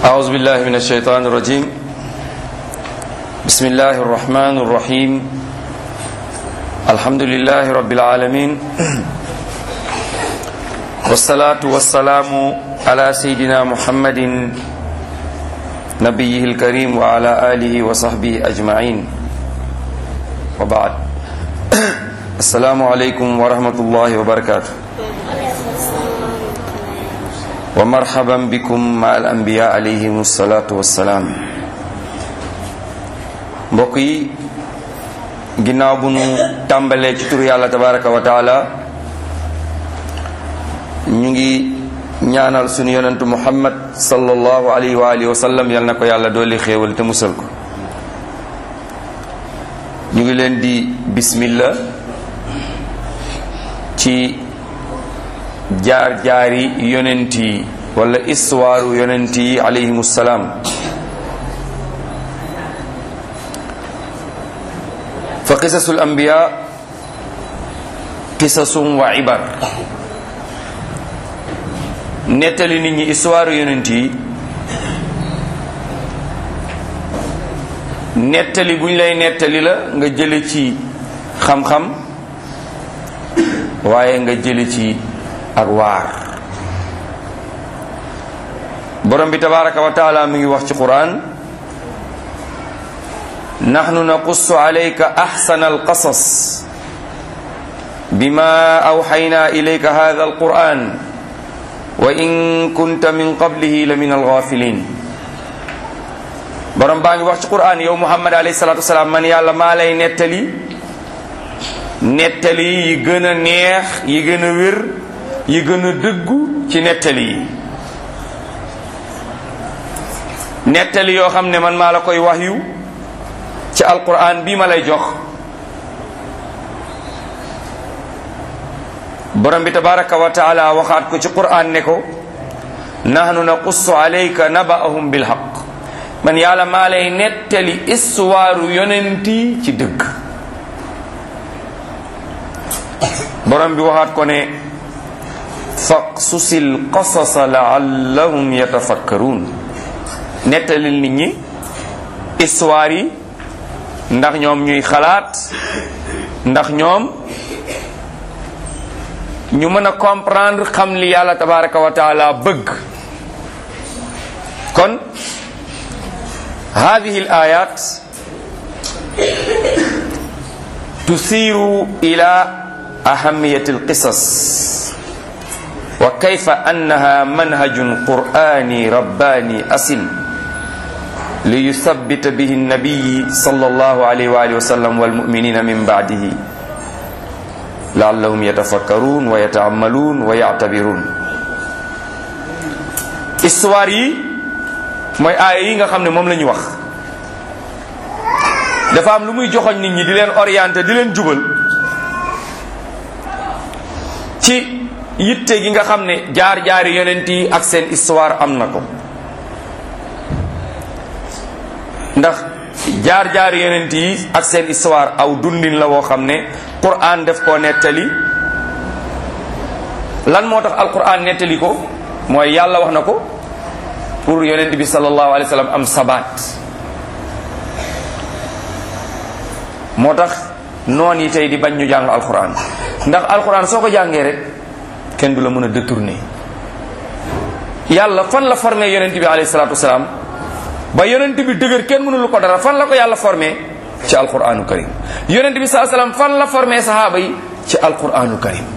أعوذ بالله من الشيطان الرجيم بسم الله الرحمن الرحيم الحمد لله رب العالمين والصلاة والسلام على سيدنا محمد نبيه الكريم وعلى آله وصحبه أجمعين وبعد السلام عليكم ورحمة الله وبركاته ومرحبا بكم مع الأنبياء عليهم الصلاة والسلام mbokk yi ginnaaw bu nu tàmbalee ci turu yàlla tabaraka wa taala ñu ngi ñaanal sunu yonentu muhammad sallallahu alayhi wa alihi wa sallam yal na ko yàlla dooli xéewal te musal ko ñu ngi leen di bismillah ci jaar-jaari yonent yi wala histoire yonent yi alayhimu salaam fa qisasul anbiya qisasum wa ibar nettali nit ñi histoire yonent yi nettali bu ñu lay nettali la nga jële ci xam-xam waaye nga jële ci ak waar borom bi tabaraka wa taala mi ngi wax ci quran nahnu naqussu alayka ahsana alqasas bima awxayna ilayka hadha alquran wa in kunta min qablihi la min alghafilin borom baa ngi wax ci quran yow muhammad alayhi salatu wasalaam man yàlla maa lay nettali nettali yi gën a neex yi gën a wér yi gën a dëggu ci nettali yi nettali yoo xam ne man maa la koy wax yu ci alquran bii ma lay jox borom bi tabaraka wa taala waxaat ko ci quran ne ko nahnu naqussu alayka naba'ahum bilhaq man yàlla maa lay nettali histoire yonenti ci dëgg borom bi waxaat ko ne faqsusil qasasa laallahum yatafakkaruun nettalil nit ñi histoire yi ndax ñoom ñuy xalaat ndax ñoom ñu mën a comprendre xam li yàlla tabaraka wa taala bëgg kon hadihi al ayat tusiru ila ahamiyati al qisas wa kayfa annaha manhajun qur'ani rabbani asil li yuthabbita bihi nabiyi sallallahu alayhi wa alihi wa sallam wal mu'minina min ba'dihi la'allahum yatafakkarun wa yata'ammalun wa ya'tabirun histoire yi mooy aaya yi nga xam ne moom la ñu wax dafa am lu muy joxoñ nit ñi di leen orienter di leen jubal ci yitte gi nga xam ne jaar-jaari yonent yi ak seen histoire am na ko ndax jaar-jaari yonent yi ak seen histoire aw dundin la woo xam ne Qur'an def koo nettali lan moo tax alquran nettali ko mooy yàlla wax na ko pour yonent bi sallallahu alayhi wa sallam am sabaat moo tax noon yi tey di bañ ñu jàng alquran ndax alquran soo ko jàngee rek kenn du la mën a détourner yàlla fan la formé yonent bi alayhi salatu wasalaam ba yonent bi dëgër kenn mënulu ko dara fan la ko yàlla formé ci alquranu karim yonent bi saa salaam fan la formé sahaaba yi ci alquranu karim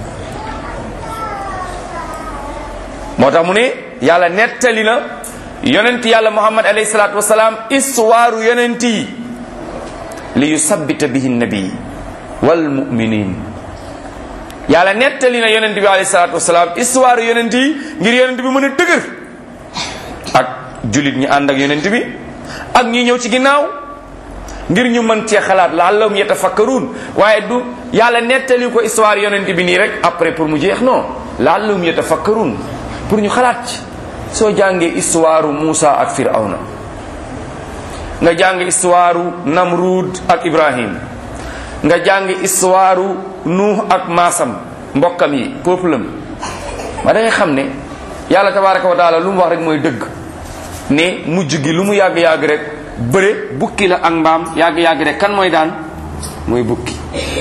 moo tax mu ne yàlla nettali na yonent yàlla muhammad alayhi salatu wasalaam histoire yonent yi li yusabbita bihi nabi wal muminin yàlla nettali na yonent bi alayhi salaatu wasalaam histoire yonent yi ngir yonent bi mën a dëgër ak julit ñi ànd ak yonent bi ak ñi ñëw ci ginnaaw ngir ñu mën cee xalaat laallahum yatafakkaruun waaye du yàlla nettali ko histoire yonent bi nii rek après pour mu jeex non laallahum yatafakkaruun pour ñu xalaat ci soo jàngee histoire Muusa ak Firawna nga jàng histoire Namrud ak Ibrahim nga jàng histoire nuux ak maasam mbokkam yi peuple am ma da ngay xam ne yàlla tabaraka wa taala lu mu wax rek mooy dëgg ne mujj gi lu mu yàgg-yàgg rek bëre bukki la ak mbaam yàgg-yàgg rek kan mooy daan mooy bukki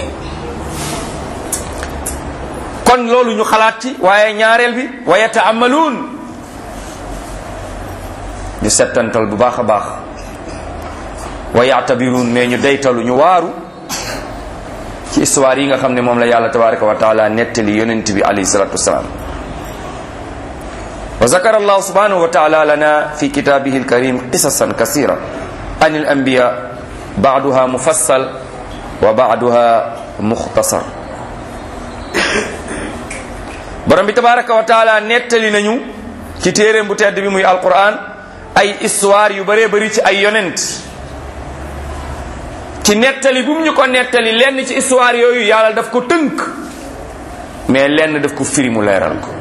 kon loolu ñu xalaat ci waaye ñaareel bi wa yataamaluun ñu settantal bu baax a baax wa yaatabiruun mais ñu deytalu ñu waaru ci histoire yi nga xam ne moom la yàlla tabaraka wa taala nettali yonent bi alayhi salatu wasalaam wa zakara allahu subhanahu wa taala lana fi kitabihi alkarim qisasan kasira an alanbiya baaduha mufassal wa baaduha mukhtasar borom bi tabaraka wa taala nettali nañu ci téeréem bu tedd bi muy alquran ay histoire yu bëree bëri ci ay yonent ci nettali bu mu ñu ko nettali lenn ci histoire yooyu yàlla daf ko tënk mais lenn daf ko firi mu leeral ko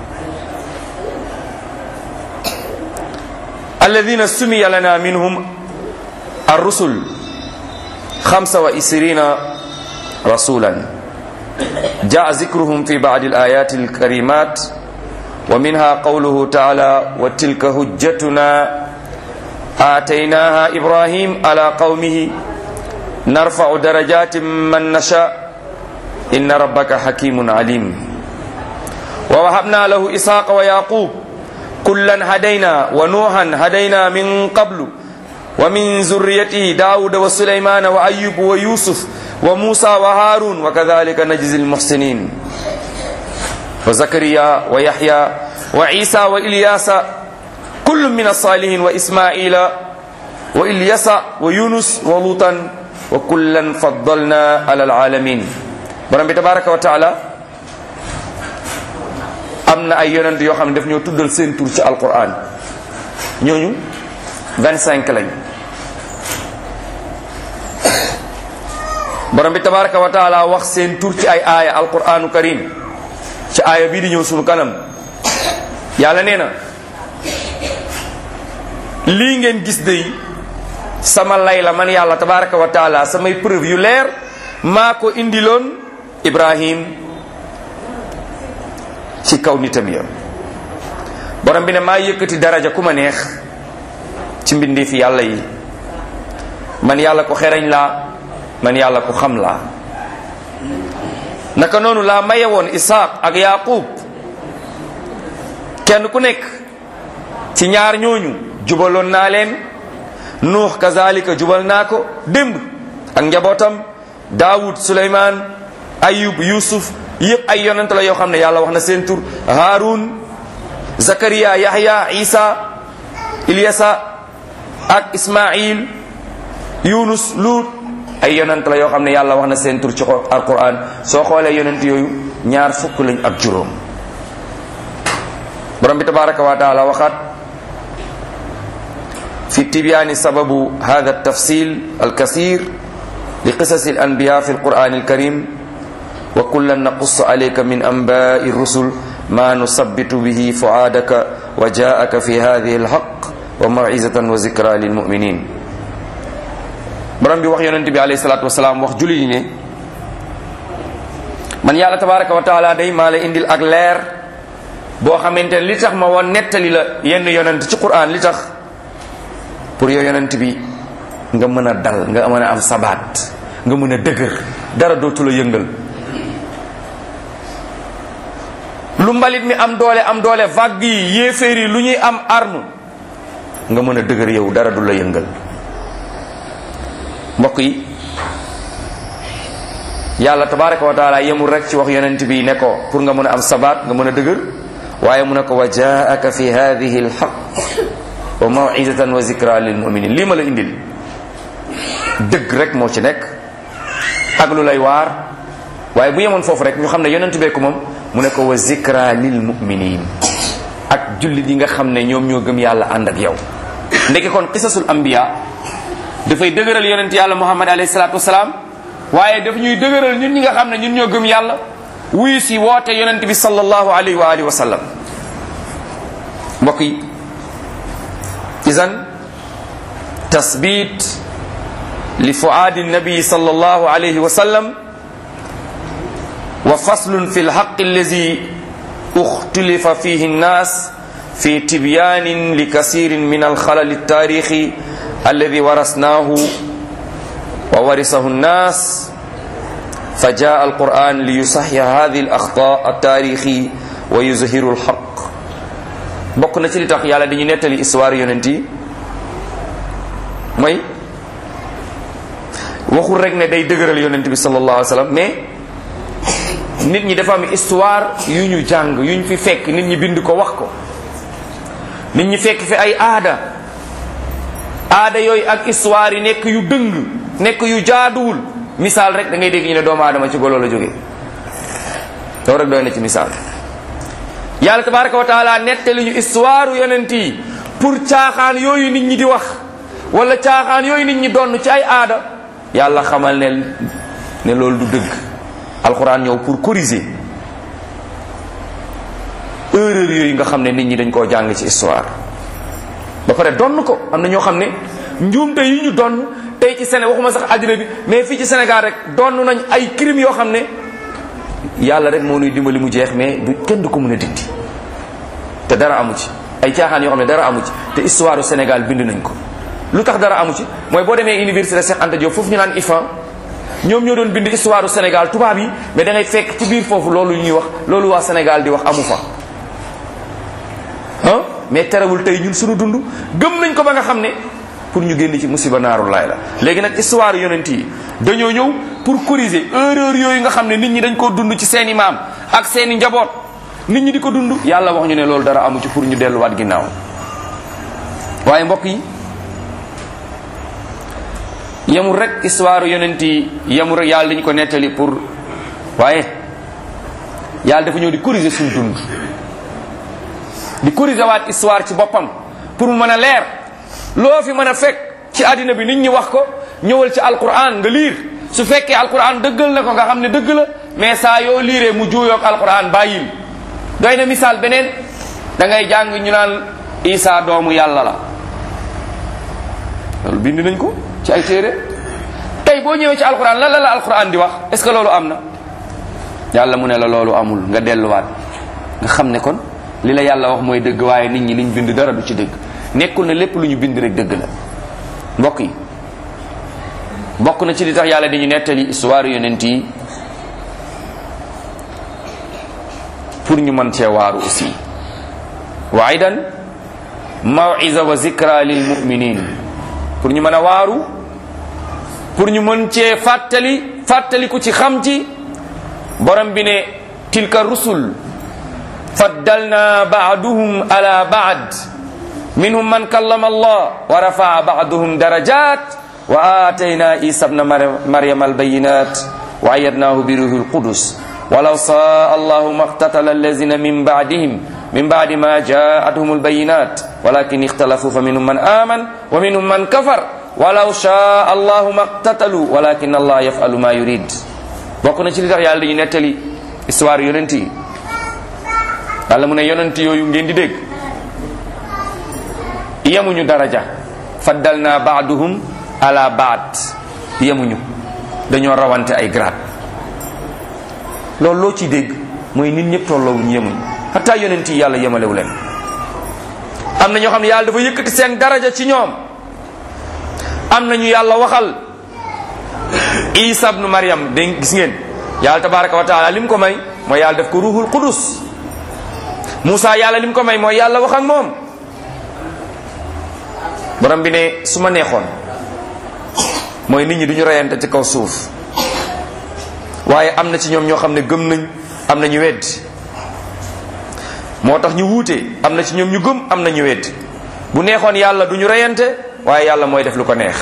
alladina sumiya lana minhum arrusul xamsa wa isrina rasulan jaa zikruhum fi ba'di al-ayati al-karimat wa minha qawluhu ta'ala wa tilka hujjatuna آتيناها إبراهيم على قومه نرفع درجات من نشاء إن ربك حكيم عليم ووهبنا له إسحاق ويعقوب كلا هدينا ونوحا هدينا من قبل ومن ذريته داود وسليمان وأيوب ويوسف وموسى وهارون وكذلك نجزي المحسنين وزكريا ويحيى وعيسى وإلياس كل من الصالحين وإسماعيل وإلياس ويونس ولوطا وكلا فضلنا على العالمين borom bi tabaraka wa taala am na ay yonent yoo xam ne daf ñoo tuddal seen tur ci alquran ñooñu 25 lañ borom bi tabaraka wa taala wax seen tur ci ay aaya alquranu karim ci aaya bii di ñëw sunu kanam yàlla nee na lii ngeen gis day sama lay la man yàlla tabaraka wa taala samay preuve yu leer maa ko indiloon ibrahim ci kaw nitam ya borom bi ne maa yëkkati daraja ku ma neex ci mbindi fi yàlla yi man yàlla ko xereñ laa man yàlla ko xam laa naka noonu laa maye woon isaaq ak yaqub kenn ku nekk ci ñaar ñooñu jubaloon naa leen nuux kazalika jubal naa ko démb ak njabootam daawud suleymaan ayub yusuf yëpp ay yonent la yoo xam ne yàlla wax na seen tur haarun zakariya yahya isa ilyasa ak ismail yunus luut ay yonent la yoo xam ne yàlla wax na seen tur ci alquran soo xoolee yonent yooyu ñaar fukk lañ ak juróom borom bi tabaraka wa taala waxaat fi tibyaani sababu hada tafsil alkasir li qisasi alanbiya fi alquran alkarim wa kullan naqussu alayka min anba'i rusul ma nusabbitu bihi fuaadaka wa jaaka fi hadihi alhaq wa mawizatan wa zikra lilmuminin borom bi wax yonent bi alayhi salatu wasalaam wax julli ne man yàlla tabaraka wa taala day maa la indil ak leer boo xamante ne li tax ma woon nettali la yenn yonent ci quran li tax pour yow yonent bi nga mën a dal nga mën a am sabaat nga mën a dëgër dara dootu la yëngal lu mbalit mi am doole am doole vague yi yéeféer yi lu ñuy am arme nga mën a dëgër yow dara du la yëngal mbokk yi yàlla tabaraka wa taala yemul rek ci wax yonent bi ne ko pour nga mën a am sabaat nga mën a dëgër waaye mu ne ko wa jaaka fi hadihi alhaq wa mawizatan wa zikra lil muminin lii ma la indil dëgg rek moo ci nekk ak lu lay waar waaye bu yemoon foofu rek ñu xam ne yonent bee ko moom mu ne ko wa zikra lil muminin ak jullit yi nga xam ne ñoom ñoo gëm yàlla ànd ak yow ndeke kon qisasul anbiya dafay dëgëral yonent yàlla muhammad alayhi salatu wasalaam waaye daf ñuy dëgëral ñun ñi nga xam ne ñun ñoo gëm yàlla wuyu si woote yonent bi sallallahu alayhi wa alihi wa sallam mbokk yi idan tasbit li fuaadi nabi sallallahu alayhi wa sallam wa faslun fi lhaq allazi uxtulifa fihi nnas fi tibyanin li kasirin min alxalal altaarixi alladi warasnaahu wa warisahu nnas fa jaa alquran li yusaxya hadi alaxta altaarixi wa yuzhiru alxaq bokk na ci li tax yàlla dañu nettali histoire yonent yi mooy waxul rek ne day dëgëral yonent bi sallallahu alayhi wa sallam mais nit ñi dafa am histoire yu ñu jàng yu ñu fi fekk nit ñi bind ko wax ko nit ñi fekk fi ay aada aada yooyu ak histoire yi nekk yu dëng nekk yu jaaduwul misaal rek da ngay dégg ñu ne doomu aadama ci golo la jógee loolu rek doy na ci misaal yàlla tabaraka wa taala nettali ñu histoire yonent yi pour caaxaan yooyu nit ñi di wax wala caaxaan yooyu nit ñi donn ci ay aada yàlla xamal ne ne loolu du dëgg alxuraan ñëw pour corriger erreur yooyu nga xam ne nit ñi dañ koo jàng ci histoire ba pare donn ko am na ñoo xam ne njuumte yi ñu donn tey ci Sénégal waxuma sax àddina bi mais fii ci Sénégal rek donn nañ ay crimes yoo xam ne yàlla rek moo nuy dimbali mu jeex mais du kenn du ko mën a dindi te dara amu ci ay caaxaan yoo xam ne dara amu ci te histoire du Sénégal bind nañ ko lu tax dara amu ci mooy boo demee université Cheikh Anta Diop foofu ñu naan IFAN ñoom ñoo doon bind histoire du Sénégal tubaab yi mais da ngay fekk ci biir foofu loolu ñuy wax loolu waa Sénégal di wax amu fa ah mais terewul tey ñun suñu dund gëm nañ ko ba nga xam ne pour ñu génn ci musiba naaru laay la léegi nag histoire yonent yi dañoo ñëw pour corriger erreur yooyu nga xam ne nit ñi dañ koo dund ci seeni maam ak seeni njaboot nit ñi di ko dund yàlla wax ñu ne loolu dara amu ci pour ñu delluwaat ginnaaw waaye mbokk yi yemul rek histoire yonent yi yemul rek yàlla dañu ko nettali pour waaye yàlla dafa ñëw di corriger suñu dund di corriger waat histoire ci boppam pour mu mën a leer loo fi mën a fekk ci àddina bi nit ñi wax ko ñëwal ci alquran nga liir su fekkee alquran dëggal na ko nga xam ne dëgg la mais saa yoo liiree mu juuyoog alquran bàyyil doy na misaal beneen da ngay jàng ñu naan isa doomu yàlla la loolu bind nañ ko ci ay téere tey boo ñëwee ci alquran lan la la alquran di wax est ce que loolu am na yàlla mu ne la loolu amul nga delluwaat nga xam ne kon li la yàlla wax mooy dëgg waaye nit ñi liñ bind dara du ci dëgg nekkul ne lépp lu ñu bind rek dëgg la mbokk yi bokk na ci li tax yàlla dañu nettali histoire yonent yi pour ñu mën cee waaru aussi wa aydan mawiza wa zikra lil muminin pour ñu mën a waaru pour ñu mën cee fàttali fàttaliku ci xam ci borom bi ne tilka rusul faddalna baaduhum ala baad minhum man kallama allah wa rafaa baaduhum darajat wa atayna isa bna maryama albayinat wa ayadnahu bi ruhi lqudus walaw saa allahu ma qtatala allazina min baadihim min baadi ma jaatuhum albayinat walakin ixtalafu fa minhum man aman wa minhum man kafar walaw shaa allahu ma qtatalu walakin allah yafalu ma yurid bokk na ci li tax yàlla dañu nettali histoire yonent yi yàlla mu ne yonent yooyu ngeen di dégg yemuñu daraja faddal naa baaduhum ala baad yemuñu dañoo rawante ay grade loolu loo ciy dégg mooy nit ñëpp tolloowuñu yemuñu xataa yonent yi yàlla yemalewu leen am na ñoo xam ne yàlla dafa yëkkati seen daraja ci ñoom am na ñu yàlla waxal isa ibnu maryam de gis ngeen yàlla tabaraka wa taala lim ko may mooy yàlla def ko ruhul qudus Moussa yàlla lim ko may mooy yàlla wax ak moom borom bi ne su ma neexoon mooy nit ñi duñu reyante ci kaw suuf waaye am na ci ñoom ñoo xam ne gëm nañ am na ñu weddi moo tax ñu wuute am na ci ñoom ñu gëm am na ñu weddi bu neexoon yàlla duñu reyante waaye yàlla mooy def lu ko neex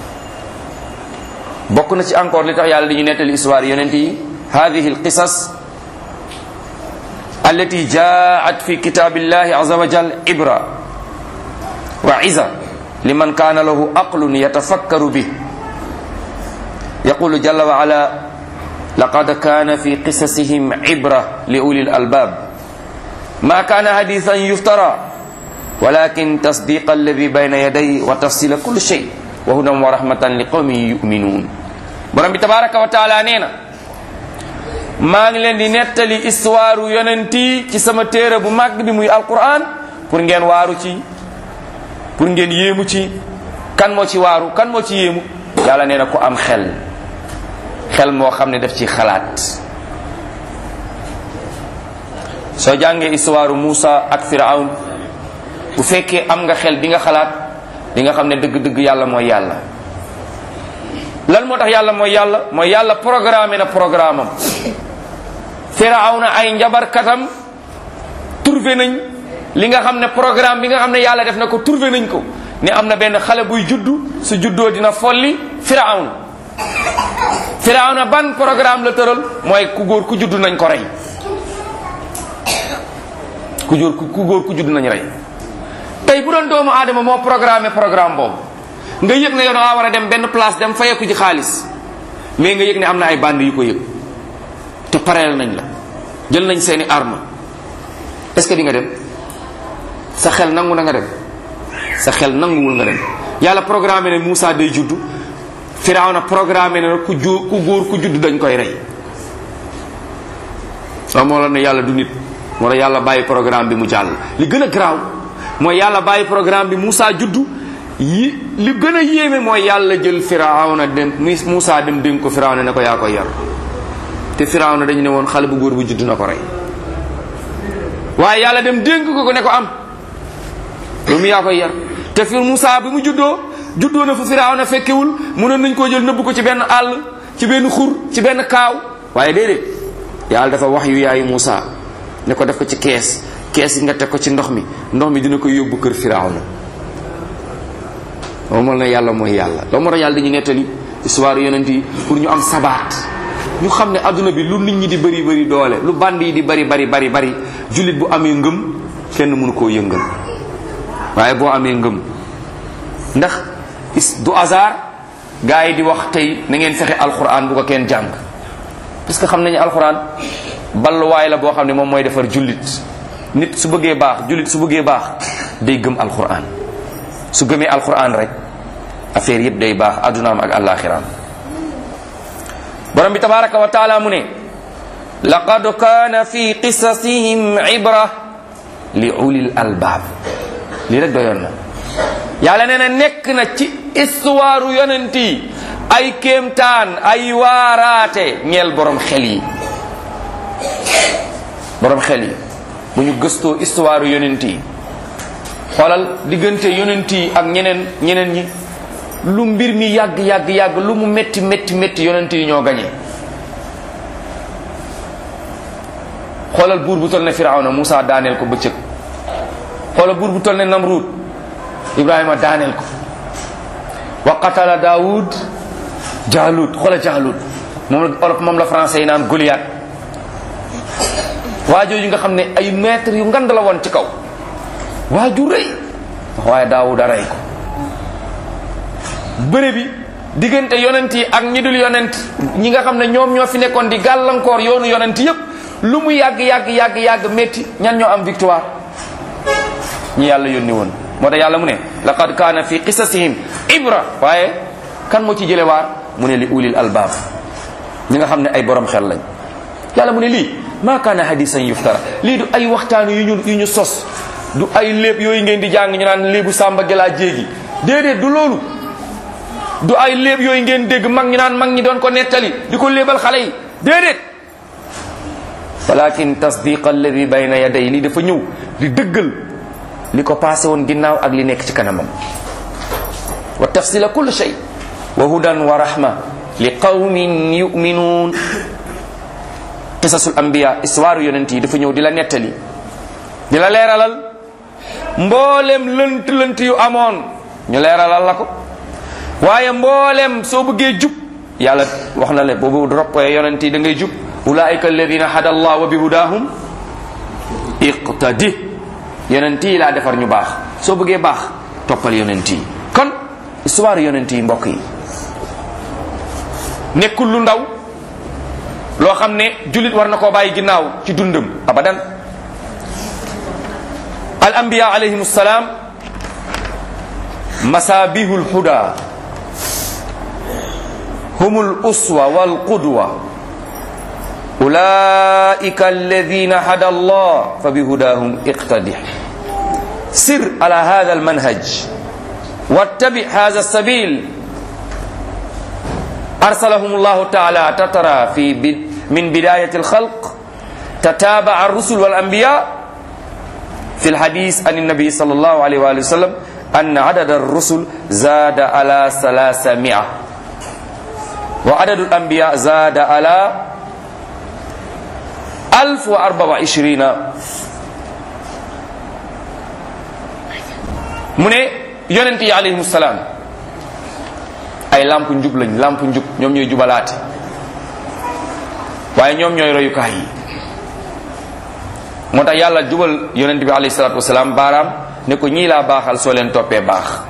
bokk na ci encore li tax yàlla di ñu nettali histoire yonent yi hadihi alqisas allati jaat fi kitabillahi aza wa jal ibra wa iza liman kana lahu aqlun yatafakkaru bih yaqulu jalla wa ala laqad kana fi qisasihim ibra li uli albab ma kana hadithan yuftara walakin tasdiqa alladi bayna yaday wa tafsila kulli shay wa hudan wa rahmatan li qawmin yuminun borom bi tabaraka wa taala nee na maa ngi leen di nettali histoire yonent yi ci sama téere bu màgg bi muy alquran pour ngeen waaru ci pour ngeen yéemu ci kan moo ci waaru kan moo ci yéemu yàlla nee na ku am xel xel moo xam ne daf ci xalaat soo jàngee histoire Moussa ak Firawn bu fekkee am nga xel di nga xalaat di nga xam ne dëgg-dëgg yàlla mooy yàlla lan moo tax yàlla mooy yàlla mooy yàlla programmé na programme am Firawna ay njabarkatam trouvé nañ li nga xam ne programme bi nga xam ne yàlla def na ko trouvé nañ ko ne am na benn xale buy juddu su juddoo dina folli Firawna Firawna ban programme la tëral mooy ku góor ku juddu nañ ko rey ku góor ku góor ku juddu nañ rey tey bu doon doomu aadama moo programmé programme boobu nga yëg ne yow da war a dem benn place dem fayeku ci xaalis mais nga yëg ne am na ay bandi yu ko yëg te pareel nañ la jël nañ seeni arme est-ce que di nga dem sa xel nangu na nga dem sa xel nanguwul nga dem yàlla programmé ne Moussa day juddu Firawna programmé ne ku ju ku góor ku juddu dañ koy rey waaw moo la ne yàlla du nit moo la yàlla bàyyi programme bi mu jàll li gën a garaaw mooy yàlla bàyyi programme bi Moussa juddu yi li gën a yéeme mooy yàlla jël Firawna dem Moussa dem dénk ko Firawna ne ko yaa koy yar te Firawna dañu ne woon xale bu góor bu juddu na ko rey waaye yàlla dem dénk ko ko ne ko am loolu yaa koy yar te fi Moussa bi mu juddoo juddoo na fu Firawna fekkewul mënoon nañ koo jël nëbb ko ci benn àll ci benn xur ci benn kaaw waaye déedéet yàlla dafa wax yu yaayu Moussa ne ko def ko ci kees kees yi nga teg ko ci ndox mi ndox mi dina ko yóbbu kër Firawna loolu moo la yàlla mooy yàlla loolu moo tax yàlla dañuy nettali histoire yonent yi pour ñu am sabaat ñu xam ne adduna bi lu nit ñi di bëri bëri doole lu band yi di bëri bëri bëri bëri jullit bu amee ngëm kenn mënu koo yëngal waaye boo amee ngëm ndax is du hasard gars yi di wax tey na ngeen fexe alxuraan bu ko kenn jàng parce que xam nañu alxuraan balluwaay la boo xam ne moom mooy defar jullit nit su bëggee baax jullit su bëggee baax day gëm alxuraan su gëmee alxuraan rek affaire yëpp day baax addunaam ak àllaaxiraam borom bi tabaraka wa taala mu ne laqad kaana fi qisasihim ibra li ulil albaab lii rek doyoon na yàlla nee na nekk na ci histoire yonent yi ay kéemtaan ay waaraate ñeel borom xel yi borom xel yi bu ñu gëstoo histoire yonent yi xoolal diggante yonent yi ak ñeneen ñeneen ñi lu mbir mi yàgg yàgg yàgg lu mu métti métti métti yonent yi ñoo gañe xoolal buur bu toll ne Firawna Moussa daaneel ko bëccëg xoolal buur bu toll ne Namrud Ibrahima daaneel ko wa qatala Daoud Jaalut xoolal Jaalut moom la olof moom la français yi naan Goliath waa jooju nga xam ne ay maître yu ngand la woon ci kaw waa ju rëy waaye Daawud a rey ko bëre bi diggante yonent yi ak ñi dul yonent ñi nga xam ne ñoom ñoo fi nekkoon di gàllankoor yoonu yonent yépp lu mu yàgg yàgg yàgg yàgg métti ñan ñoo am victoire ñi yàlla yónni woon moo tax yàlla mu ne laqad kaana fi qisasihim ibra waaye kan moo ci jële waar mu ne li ulil albaab ñi nga xam ne ay borom xel lañ yàlla mu ne lii maa kaana hadisan yuftara lii du ay waxtaan yu ñu yu ñu sos du ay léeb yooyu ngeen di jàng ñu naan léebu sàmba gelaa jéegi déedéet du loolu du ay léeb yooyu ngeen dégg mag ñi naan mag ñi doon ko nettali di ko léebal xale yi déedéet walakin tasdiq alladi bayna yaday lii dafa ñëw di dëggal li ko passé woon ginnaaw ak li nekk ci kanamam wa tafsila kull shay wa hudan wa rahma li qawmin yuminuun qisasul anbiya histoire yonent yi dafa ñëw di la nettali di la leeralal mboolem lënt lënt yu amoon ñu leeralal la ko waaye mboolem soo bëggee jub yàlla wax na le boobu roppee yonent yi da ngay jub ulaika alladina hada allah wa bi hudahum iqtadi yonent yi laa defar ñu baax soo bëggee baax toppal yonent yi kon histoire yonent yi mbokk yi nekkul lu ndaw loo xam ne jullit war na koo bàyyi ginnaaw ci dundam abadan al anbiya alayhim salaam masabihul huda humul uswa wal qudwa ulaika alladina hada allah fa bihudahum iqtadih sir ala hada almanhaj wattabi hada alsabil arsalahum llahu taala tatara fi min bidayati alkhalq تتابع الرسل والأنبياء في الحديث عن النبي صلى الله عليه وآله وسلم أن عدد الرسل زاد على ثلاثمائة وعدد الأنبياء زاد على ألف وأربعة وعشرين mu ne yonent yi alayhimu salaam ay lamp njub lañ lamp njub ñoom ñooy jubalaate waaye ñoom ñooy royukaay yi moo tax yàlla jubal yonent bi alayhi salaatu wasalaam baaraam ne ko ñii laa baaxal soo leen toppee baax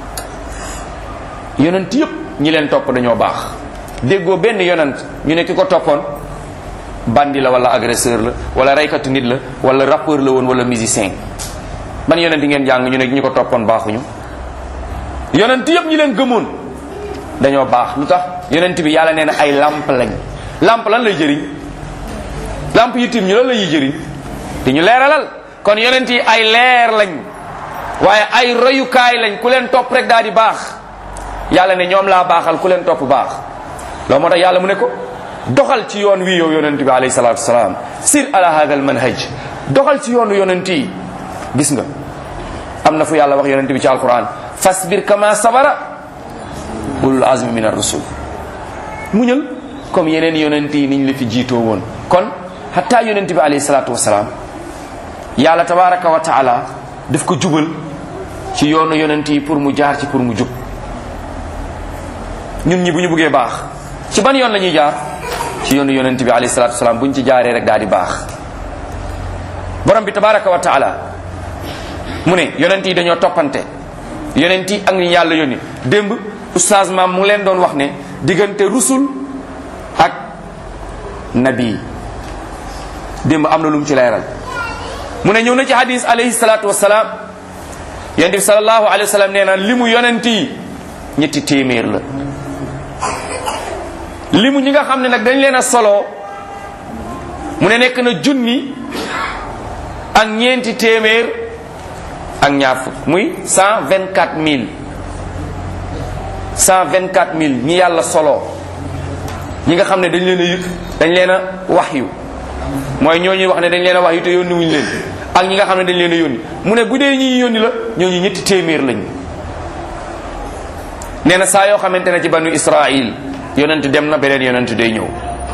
yonent yépp ñi leen topp dañoo baax déggoo benn yonent ñu ne ki ko toppoon bandi la wala agresseur la wala reykatu nit la wala rappeur la woon wala musicien ban yonent ngeen jàng ñu ne ñi ko toppoon baaxuñu yonent yépp ñi leen gëmoon dañoo baax lu tax yonent bi yàlla nee na ay lamp lañ lamp lan lay jëriñ lamp yi tim ñu lan la ñuy jëriñ di ñu leeralal kon yonent yi ay leer lañ waaye ay royukaay lañ ku leen topp rek daal di baax yàlla ne ñoom laa baaxal ku leen topp baax loolu moo tax yàlla mu ne ko doxal ci yoon wi yow yonent bi alayhi salatu wasalaam sir ala hada al manhaj doxal ci yoonu yonent yi gis nga am na fu yàlla wax yonent bi ci alquran fasbir kama sabara ulul azmi min ar-rusul muñal comme yeneen yonent yi niñ la fi jiitoo woon kon hatta yonent bi alayhi salatu wasalaam yàlla tabaraka wa taala daf ko jubal ci yoonu yonent yi pour mu jaar ci pour mu jub ñun ñi bu ñu buggee baax ci ban yoon la ñuy jaar ci yoonu yonent bi alayhi salatu wasalaam bu ñu ci jaaree rek daal di baax borom bi tabaraka wa taala mu ne yonent yi dañoo toppante yonent yi ak ñi yàlla yónni démb oustaz maam mu ngi leen doon wax ne diggante rusul ak nabi démb am na lu mu ci leeral mu ne ñëw na ci hadis alayhi salatu wasalaam yonent bi salallahu alayhi wa sallam nee na li mu yonent yi ñetti téeméer la li mu ñi nga xam ne nag dañ leen a solo mu ne nekk na junni ak ñeenti téeméer ak ñaar fukk muy cent vingt quatre mille cent vingt quatre mille ñi yàlla solo ñi nga xam ne dañ leen a yëg dañ leen a wax yu mooy ñoo ñuy wax ne dañ leen a wax yu te yónni wuñu leen ak ñi nga xam ne dañ leen a yónni mu ne bu dee ñi yónni la ñooñu ñetti téeméer lañ nee na saa yoo xamante ne ci banu israil yonent dem na beneen yonent day ñëw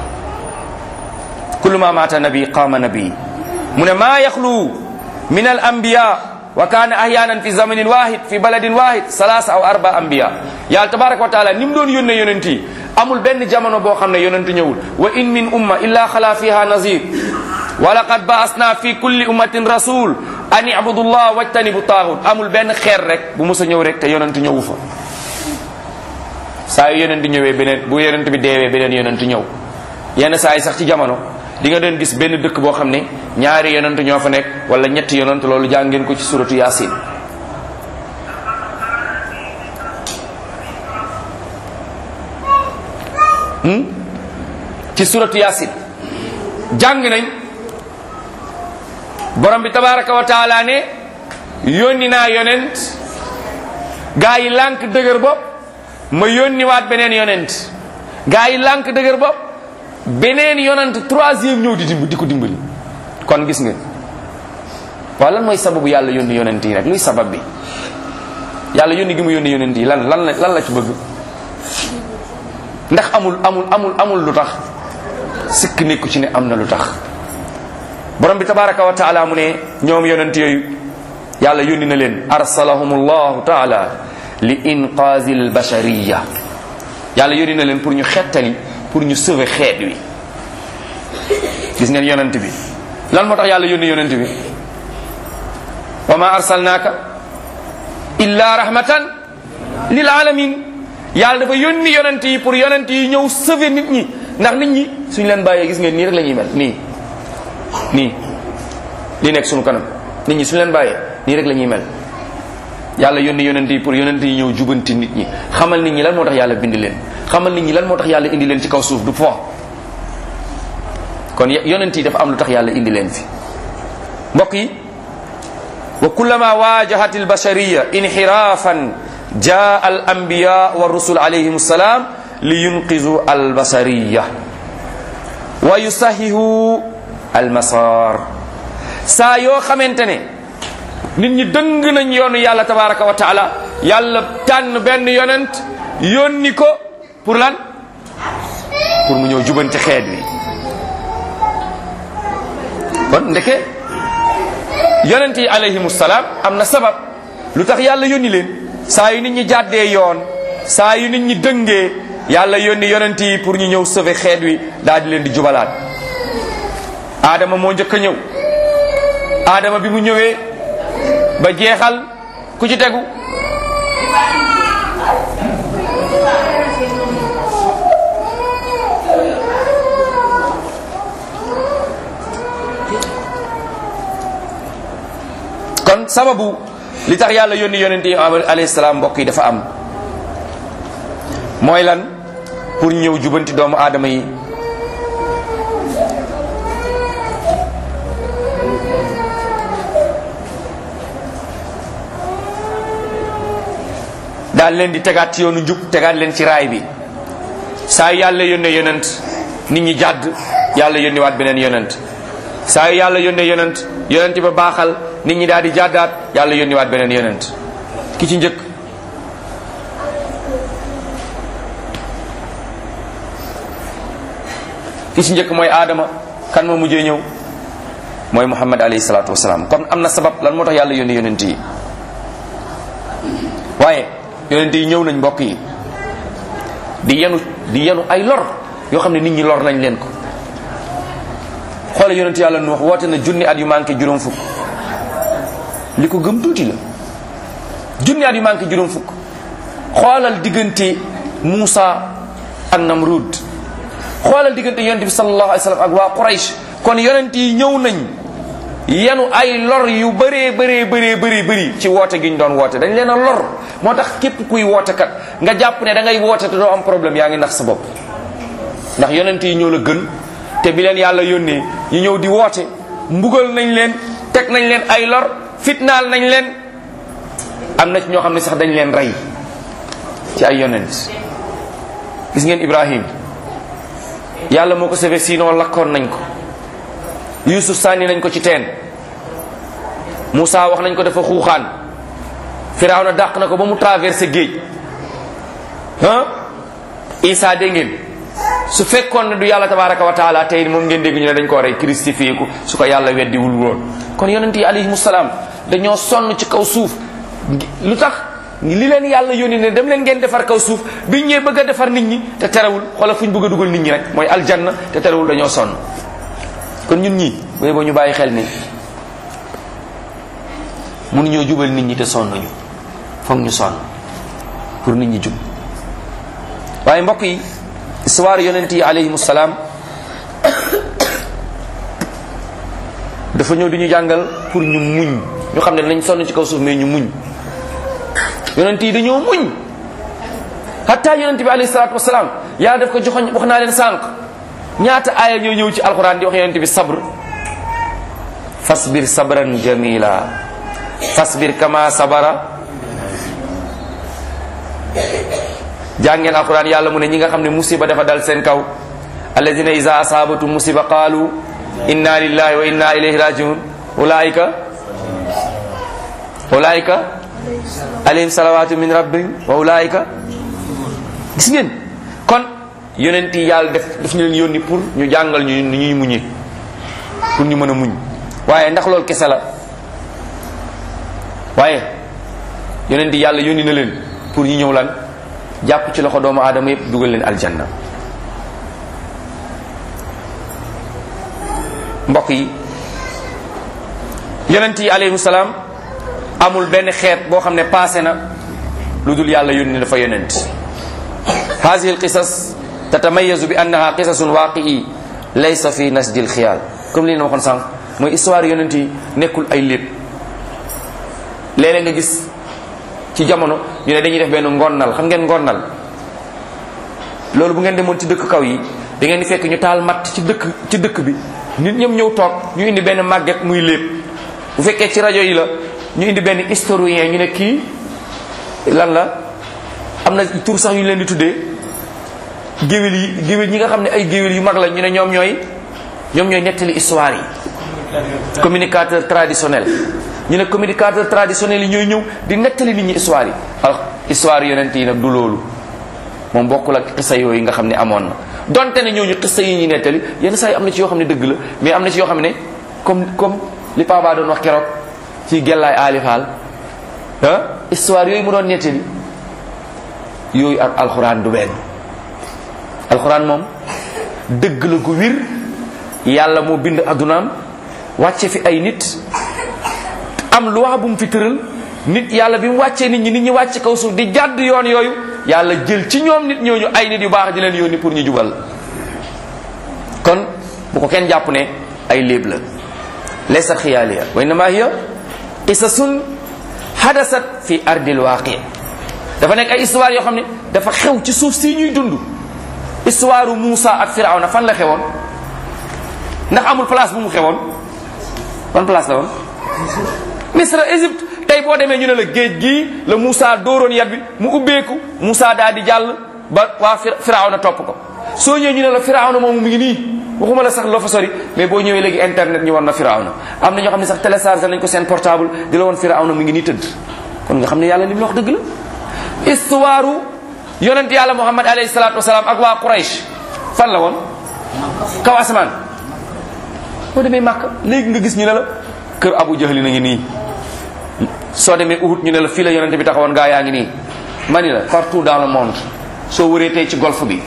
kullu ma maata nabi qaama nabi mu ne maa yaxlu min al anbiya wa kaana ahyanan fi zamanin wahid fi baladin wahid salasa aw arba anbiya yàlla tabaraka wa taala ni mu doon yónne yonent yi amul benn jamono boo xam ne yonent ñëwul wa in min umma illa xala fiha nazir wa laqad baasna fi kulli ummatin rasul an ibudu llah wajtanibu taaxut amul benn xeer rek bu musa ñëw rek te yonent ñëwu fa saa yu yonent ñëwee beneen bu yonent bi deewee beneen yonent ñëw yenn saa yi sax ci jamono di nga doon gis benn dëkk boo xam ne ñaari yonent ñoo fa nekk wala ñetti yonent loolu jàng ngeen ko ci suratu yasin ci suratu yasin jàng nañ borom bi tabaraka wa taala ne yónni naa yonent gaa yi lànk dëgër bopp ma yónni waat beneen yonent gaa yi lànk dëgër bopp beneen yonent troisième ñëw di dimb di ko dimbali kon gis nga waaw lan mooy sababu yàlla yónni yonent yi rek luy sabab bi yàlla yónni gi mu yónni yonent yi lan lan la lan la ci bëgg ndax amul amul amul amul lu tax sikk nekku ci ne am na lu tax borom bi tabaraka wa taala mu ne ñoom yonent yooyu yàlla yónni na leen arsalahum allahu taala li inqaazi albashariya yàlla yónni na leen pour ñu xettali pour ñu sauver xeet wi gis ngeen yonent bi lan moo tax yàlla yónni yonent bi wa ma arsalnaaka illa rahmatan lil alamin yàlla dafa yónni yonent yi pour yonent yi ñëw sauver nit ñi ndax nit ñi suñ leen bàyyee gis ngeen nii rek la ñuy mel nii nii li nekk suñu kanam nit ñi suñ leen bàyyee nii rek la ñuy mel yàlla yónni yonent yi pour yonent yi ñëw jubanti nit ñi xamal nit ñi lan moo tax yàlla bind leen xamal nit ñi lan moo tax yàlla indi leen ci kaw suuf du fo kon yonent yi dafa am lu tax yàlla indi leen fi mbokk yi wa kullama wajahat albashariya inxirafan jaa al anbiya wa rusul alayhim assalam li yunqizu albashariya wa yusahihu almasar saa yoo xamante ne nit ñi dëng nañ yoonu yàlla tabaraka wa taala yàlla tànn benn yonent yónni ko pour lan pour mu ñëw jubanti xeet wi kon ndeke yonent yi alayhimu salaam am na sabab lu tax yàlla yónni leen saa yu nit ñi jàddee yoon saa yu nit ñi dëngee yàlla yónni yonent yi pour ñu ñëw sauver xeet wi daal di leen di jubalaat aadama moo njëkk a ñëw aadama bi mu ñëwee ba jeexal ku ci tegu kon sababu li tax yàlla yónni yonent yi alayhi salaam mbokk yi dafa am mooy lan pour ñëw jubanti doomu aadama yi daal leen di tegaat ci yoonu njub tegaat leen ci raay bi saa yu yàlla yónnee yonent nit ñi jàdd yàlla yónni waat beneen yonent saa yu yàlla yónnee yonent yonent ba baaxal nit ñi daal di jàddaat yàlla yónni waat beneen yonent ki ci njëkk ki ci njëkk mooy aadama kan moo mujjee ñëw mooy muhammad alayhi salaatu wasalaam kon am na sabab lan moo tax yàlla yónni yonent yi waaye yonent yi ñëw nañ mbokk yi di yenu di yenu ay lor yoo xam ne nit ñi lor nañ leen ko xoole yonent yàlla nu wax woote na junni at yu manqué juróom fukk li ko gëm tuuti la junni at yu manqué juróom fukk xoolal diggante Muusa ak Namrud xoolal diggante yonent bi sallallahu alayhi wa sallam ak waa Quraysh kon yonent yi ñëw nañ yenu ay lor yu bëree bëree bëree bëri bëri ci woote gi ñu doon woote dañ leen a lor moo tax képp kuy woote kat nga jàpp ne da ngay woote te doo am problème yaa ngi nax sa bopp ndax yonent yi ñëw la gën te bi leen yàlla yónnee ñu ñëw di woote mbugal nañ leen teg nañ leen ay lor fitnaal nañ leen am na ci ñoo xam ne sax dañ leen rey ci ay yonent gis ngeen Ibrahim yàlla moo ko sauvé sinon lakkoon nañ ko Yusuf sànni nañ ko ci teen Moussa wax nañ ko dafa xuuxaan Firawna dàq na ko ba mu traversé géej ah Isa dégg ngeen su fekkoon ne du yàlla tabaraka wa taala tey moom ngeen dégg ñu ne dañ koo rey christifié ko su ko yàlla weddiwul woon kon yonent yi alayhimu salaam dañoo sonn ci kaw suuf lu tax li leen yàlla yónni ne dem leen ngeen defar kaw suuf biñ ñëwee bëgg a defar nit ñi te terewul xoolal fu ñu bëgg a dugal nit ñi rek mooy aljanna te terewul dañoo sonn kon ñun ñii booy boo ñu bàyyi xel ni mënuñoo jubal nit ñi te sonn ñu foog ñu sonn pour nit ñi jub waaye mbokk yi histoire yonent yi alayhimu salaam dafa ñëw di ñu jàngal pour ñu muñ ñu xam ne dinañ sonn ci kaw suuf mais ñu muñ yonent yi dañoo muñ hatta yonent bi alayhi salaatu wasalaam yàlla daf ko joxoñ wax naa leen sànq ñaata aaya ñoo ñëw ci alquran di wax yonent bi sabr fasbir sabran jamila fasbir kama sabara jàngeen alquran yàlla mu ne ñi nga xam ne musiba dafa dal seen kaw alladina ida asabatu musiba qaalu inna lillahi wa inna ilayhi rajiun ulaika ulaika alayhim salawatu min rabbihim wa ulaika gis ngeen kon yonent yi yàlla def daf ñu leen yónni pour ñu jàngal ñu ni ñuy muñe pour ñu mën a muñ waaye ndax loolu kese la waaye yonent yi yàlla yónni na leen pour ñu ñëw lan jàpp ci loxo doomu aadama yëpp dugal leen aljanna mbokk yi yonent yi alayhi salaam amul benn xeet boo xam ne passé na lu dul yàlla yónni dafa yonent hadihi alqisas tatamayazu bi annaha qisasun waaqii laysa fi nasdi alxiyaal comme li ñu waxoon sànq mooy histoire yonent yi nekkul ay lépp léeg-léeg nga gis ci jamono ñu ne dañuy def benn ngonnal xam ngeen ngonnal loolu bu ngeen demoon ci dëkk kaw yi da ngeen di fekk ñu taal matt ci dëkk ci dëkk bi nit ñëpp ñëw toog ñu indi benn màgget muy lépp bu fekkee ci rajo yi la ñu indi benn historien ñu ne kii lan la am na tur sax yu ñu leen di tuddee géwél yi géwél ñi nga xam ne ay géwél yu mag la ñu ne ñoom ñooy ñoom ñooy nettali histoire yi communicateur traditionnel ñu ne communicateur traditionnel yi ñooy ñëw di nettali nit ñi histoire yi alors histoire yonent yi nag du loolu moom bokkul ak xisa yooyu nga xam ne amoon na donte ne ñooñu xisa yi ñuy nettali yenn saa yi am na ci yoo xam ne dëgg la mais am na ci yoo xam ne comme comme li Papa doon wax keroog ci gellaay aalifaal ah histoire yooyu mu doon nettali yooyu ak alxuraan du benn alxuraan moom dëgg la gu wir yàlla moo bind addunaam wàcce fi ay nit am loi bu mu fi tëral nit yàlla bi mu wàccee nit ñi nit ñi wàcc kaw suuf di jàdd yoon yooyu yàlla jël ci ñoom nit ñooñu ay nit yu baax di leen yónni pour ñu jubal kon bu ko kenn jàpp ne ay léeb la laysa xiyaaliya wa innama hiya qisasun hadasat fi ardil waaqi dafa nekk ay histoire yoo xam ne dafa xew ci suuf si ñuy dund histoire Moussa ak Firawna fan la xewoon ndax amul place bu mu xewoon ban place la woon Misra Égypte tey boo demee ñu ne la géej gii la Moussa dóoroon yat bi mu ubbeeku Moussa daal di jàll ba waa Firawna topp ko soo ñëwee ñu ne la Firawna moomu mi ngi nii waxuma la sax loo fa sori mais boo ñëwee léegi internet ñu war na Firawna am na ñoo xam ne sax téléchargé nañ ko seen portable di la woon Firawna mi ngi nii tëdd kon nga xam ne yàlla li mu la wax dëgg la histoire yonent yàlla Muhammad alayhi salaatu wasalaam ak waa Quraysh fan la woon kaw asamaan boo demee Màkka léegi nga gis ñu ne la kër Abu Jahli na ngi nii soo demee Uhud ñu ne la fii la yonente bi taxawoon gaa yaa ngi nii mani la partout dans le monde soo wëree tey ci golfe bi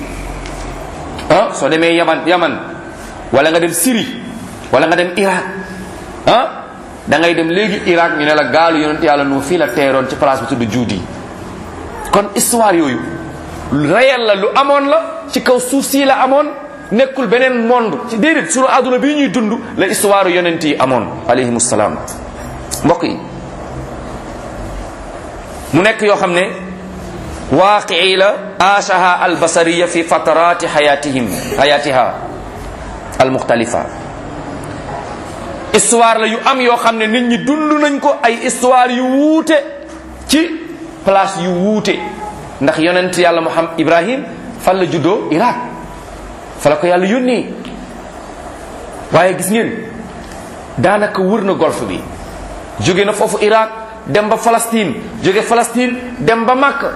ah soo demee Yaman Yaman wala nga dem Syrie wala nga dem Irak ah da ngay dem léegi Irak ñu ne la gaalu yonente yàlla nu fii la teeroon ci place bi tudd Juudi kon histoire yooyu réel la lu amoon la ci kaw suuf sii la amoon nekkul beneen monde ci déedéet sunu àdduna bii ñuy dund la histoire yonent yi amoon alayhimu salaam mbokk yi mu nekk yoo xam ne waaqii la aashaha albasariya fi fatarati xayatihim xayatiha almuxtalifa histoire la yu am yoo xam ne nit ñi dund nañ ko ay histoire yu wuute ci place yu wuute ndax yonent yàlla Muhammad Ibrahim fan la juddoo Irak fa la ko yàlla yónnee waaye gis ngeen daanaka wër na golfe bi jóge na foofu Irak dem ba Palestine jóge Palestine dem ba Makka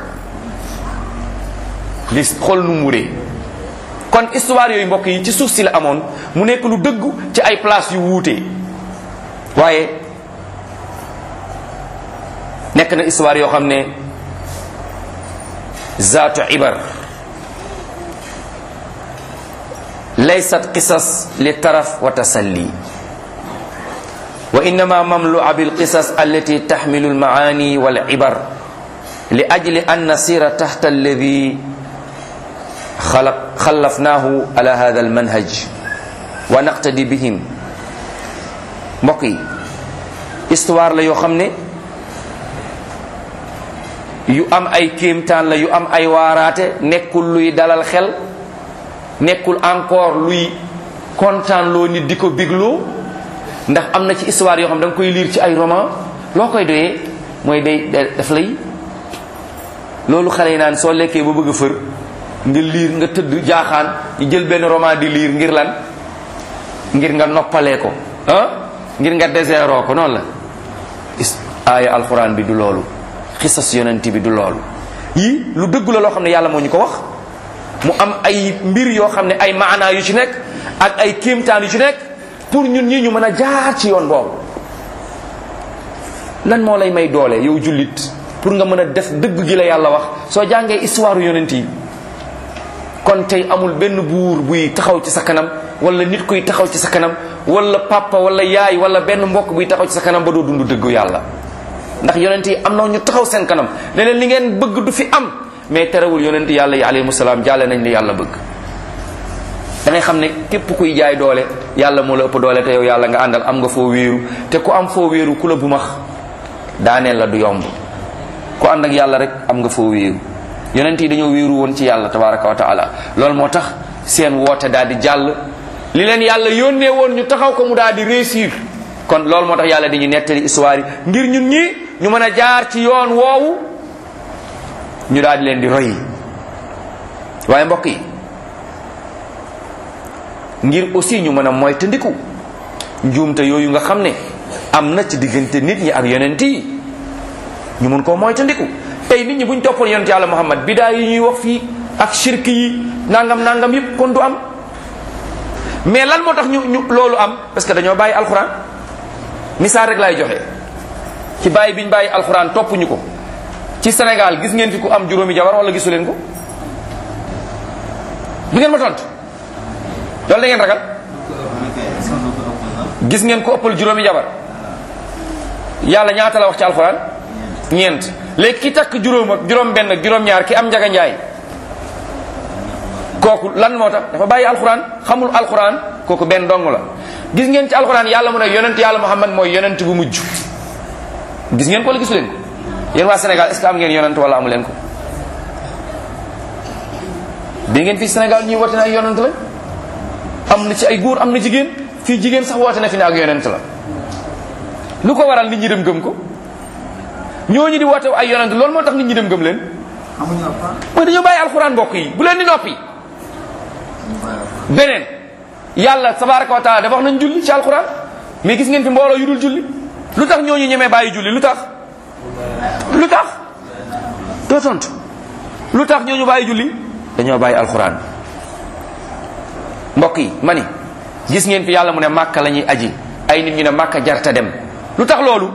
li xool nu mu wuree kon histoire yooyu mbokk yi ci suuf si la amoon mu nekk lu dëggu ci ay place yu wuute waaye nekk na histoire yoo xam ne zaatu ibar laysat qisas li taraf wa tasalli wa innama mamlua bilqisas allati taxmilu almaani walibar li ajli an nasira taxta alladi xalaq xallafnaahu ala hada almanhaj wa naqtadi bihim mbokk yi histoire la yoo xam ne yu am ay kéemtaan la yu am ay waaraate nekkul luy dalal xel nekkul encore luy kontaan loo nit di ko bigloo ndax am na ci histoire yoo xam da nga koy lire ci ay roman loo koy doyee mooy day daf lay loolu xale yi naan soo lekkee ba bëgg a fër nga liir nga tëdd jaaxaan ñu jël benn roman di liir ngir lan ngir nga noppalee ko ah ngir nga déseroo ko noonu la aaya alxuraan bi du loolu xisas yonent bi du loolu yii lu dëgg la loo xam ne yàlla moo ñu ko wax mu am ay mbir yoo xam ne ay maanaa yu ci nekk ak ay kéemtaan yu ci nekk pour ñun ñi ñu mën a jaar ci yoon boobu lan moo lay may doole yow jullit pour nga mën a def dëgg gi la yàlla wax soo jàngee histoire yonent yi kon tey amul benn buur buy taxaw ci sa kanam wala nit kuy taxaw ci sa kanam wala papa wala yaay wala benn mbokk buy taxaw ci sa kanam ba doo dund dëggu yàlla ndax yonent yi am na ñu taxaw seen kanam ne leen li ngeen bëgg du fi am mais terewul yonent yàlla yi alayhimu salaam jàlle nañ li yàlla bëgg da ngay xam ne képp kuy jaay doole yàlla moo la ëpp doole te yow yàlla nga àndal am nga foo wéeru te ku am foo wéeru ku la bu max daaneel la du yomb ku ànd ak yàlla rek am nga foo wéeru yonent yi dañoo wéeru woon ci yàlla tabaraka wa taala loolu moo tax seen woote daal di jàll li leen yàlla yónnee woon ñu taxaw ko mu daal di réussir kon loolu moo tax yàlla di ñu nettali histoire yi ngir ñun ñi ñu mën a jaar ci yoon woowu ñu daal di leen di roy waaye mbokk yi ngir aussi ñu mën a moytandiku njuumte yooyu nga xam ne am na ci diggante nit ñi ak yonent yi ñu mun koo moytandiku tey nit ñi buñ toppoon yonent yàlla muhammad bidaa yi ñuy wax fii ak shirk yi nangam nangam yëpp kon du am mais lan moo tax ñu ñu loolu am parce que dañoo bàyyi alxuraan misaal rek laay joxe ci bàyyi biñ bàyyi alxuraan topp ñu ko ci Sénégal gis ngeen fi ku am juróomi jabar wala gisu leen ko du ngeen ma tontu loolu da ngeen ragal gis ngeen ko ëppal juróomi jabar yàlla ñaata la wax ci alxuraan ñeent léegi ki takk juróom ak juróom benn ak juróom ñaar ki am njaga njaay kooku lan moo tax dafa bàyyi alxuraan xamul alxuraan kooku benn dong la gis ngeen ci alxuraan yàlla mu ne yonent yàlla muhammad mooy yonent bu mujj gis ngeen ko wala gisu leen ko yéen waa Sénégal est ce que am ngeen yonent wala amu leen ko bi ngeen fii Sénégal ñuy woote ne ay yonent la am na ci ay góor am na jigéen fii jigéen sax woote na fi ne ak yonent la lu ko waral nit ñi dem gëm ko ñooñu di woote ay yonent loolu moo tax nit ñi dem gëm leen mooy dañoo bàyyi alxuraan mbokk yi bu leen di noppi beneen yàlla tabaraka wa taala dafa wax nañ julli ci alxuraan mais gis ngeen fi mbooloo yu dul julli lu tax ñooñu ñemee bàyyi julli lu tax lu tax doo tontu lu tax ñooñu bàyyi julli dañoo bàyyi alxuraan mbokk yi ma ni gis ngeen fi yàlla mu ne màkka la ñuy aji ay nit ñu ne màkka jarta dem lu tax loolu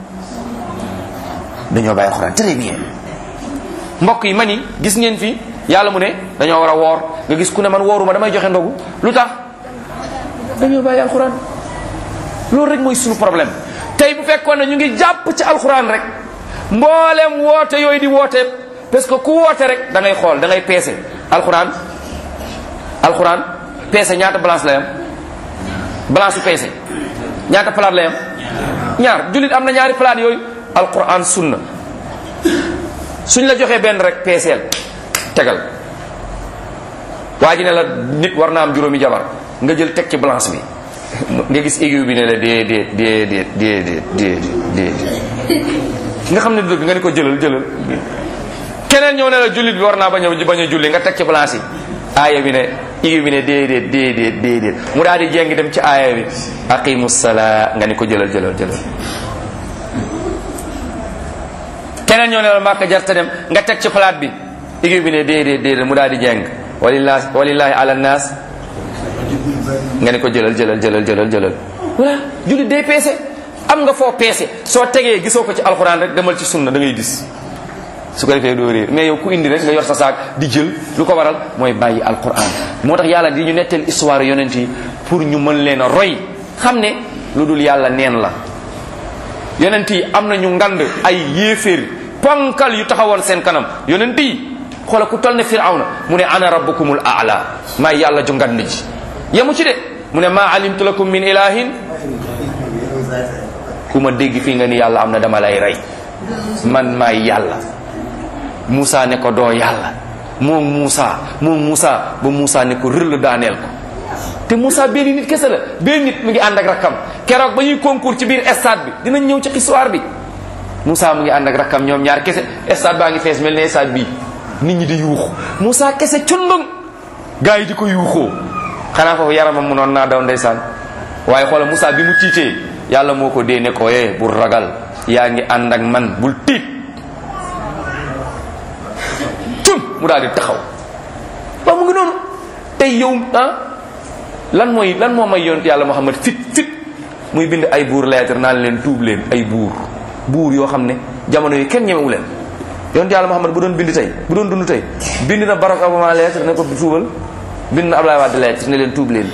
dañoo bàyyi alxuraan très bien mbokk yi ma ni gis ngeen fi yàlla mu ne dañoo war a woor nga gis ku ne man wooruma damay joxe ndogu lu tax dañoo bàyyi alxuraan loolu rek mooy suñu problème tey bu fekkoon ne ñu ngi jàpp ci alxuraan rek mboolem woote yooyu di woote parce que ku woote rek da ngay xool da ngay peese alxuraan alxuraan peese ñaata balance lay am balance su peese ñaata palaat lay am ñaar jullit am na ñaari palaat yooyu alxuraan sunna suñ la joxee benn rek peeseel tegal waa ji ne la nit war naa am juróomi jabar nga jël teg ci balance bi nga gis aiguille bi ne la déedéet déedéet déedéet déedéet déedéet nga xam ne dëgg nga ni ko jëlal jëlal keneen ñëw ne la jullit bi war naa bañ a bañ a julli nga teg ci balance yi aaya bi ne aiguille bi ne déedéet déedéet déedéet mu daal di jéngi dem ci aaya bi aqimu salaa nga ni ko jëlal jëlal jëlal keneen ñëw ne la màkka jarta dem nga teg ci palaat bi aiguille bi ne déedéet déedéet mu daal di jéng walillahi walillahi ala nas nga ne ko jëlal jëlal jëlal jëlal jëlal voilà jullit day peese am nga foo peese soo tegee gisoo ko ci alxuraan rek demal ci sunna da ngay gis su ko defee doo réer mais yow ku indi rek nga yor sa saak di jël lu ko waral mooy bàyyi alxuraan moo tax yàlla di ñu netteel histoire yonent yi pour ñu mën leen a roy xam ne lu dul yàlla neen la yonent yi am na ñu ngand ay yéeféer ponkal yu taxawoon seen kanam yonent yi xoola ku toll ne firawna mu ne ana rabbukumul aala maay yàlla ju ngand ji yemu ci de mu ne maa alimtu lakum min ilahin ku ma dégg fii nga ni yàlla am na dama lay rey man maay yàlla Moussa ne ko doo yàlla moom Moussa moom Moussa ba Moussa ne ko rëll daaneel ko te Moussa benn nit kese la benn nit mu ngi ànd ak rakkam keroog ba ñuy concours ci biir stade bi dinañ ñëw ci histoire bi Moussa mu ngi ànd ak rakkam ñoom ñaar kese stade baa ngi fees mel ne stade bii nit ñi di yuuxu Moussa kese cundung gars yi di ko yuuxoo xanaa foofu yaramam mu noon naa daw ndeysaan waaye xoola Moussa bi mu tiitee yàlla moo ko dee ne ko eh bul ragal yaa ngi ànd ak man bul tiit tum mu daal di taxaw waaw mu ngi noonu tey yow ah lan mooy lan moo may yonent yàlla Muhammad fit fit muy bind ay buur lettre naan leen tuub leen ay buur buur yoo xam ne jamono yi kenn ñemewu leen yonent yàlla Muhammad bu doon bind tey bu doon dund tey bind na Barack Obama lettre ne ko tuubal bind na Ablaye Wade lettre ne leen tuub leen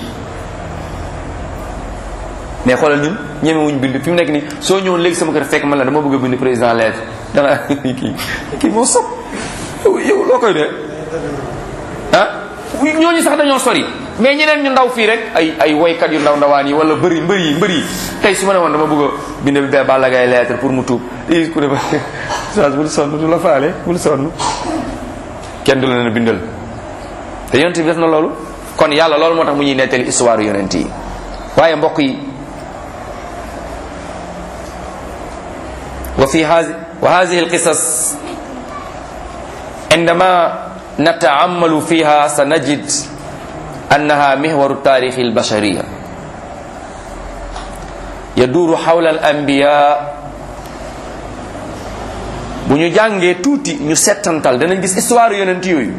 mais xoolal ñun ñemewuñ bind fi mu nekk nii soo ñëwoon léegi sama kër fekk man la dama bëgg a bind président lettre danga kii kii moo sob yow loo koy dee ah ñooñu sax dañoo sori mais ñeneen ñu ndaw fii rek ay ay woykat yu ndaw ndawaan yi wala bëri mbër yi mbër yi tey su ma ne woon dama bëgg a bind bi Balla Gaye lettre pour mu tuub i ku ne ba sage bul sonn du la faale bul sonn kenn du la ne bindal te yonent bi def na loolu kon yàlla loolu moo tax mu ñuy nettali histoire yonent yi waaye mbokk yi fi hadi wa hadihi alqisas عندما نتأمل فيها سنجد أنها محور التاريخ البشرية يدور حول الأنبياء bu ñu jàngee tuuti ñu settantal danañ gis histoire yonent yooyu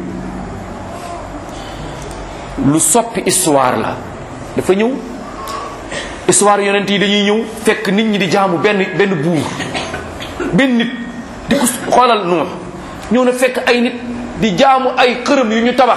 lu soppi histoire la dafa ñëw histoire yonent yi dañuy ñëw fekk nit ñi di jaamu benn benn buur benn nit di ko xoolal Nuux ñëw na fekk ay nit di jaamu ay xërëm yu ñu tabax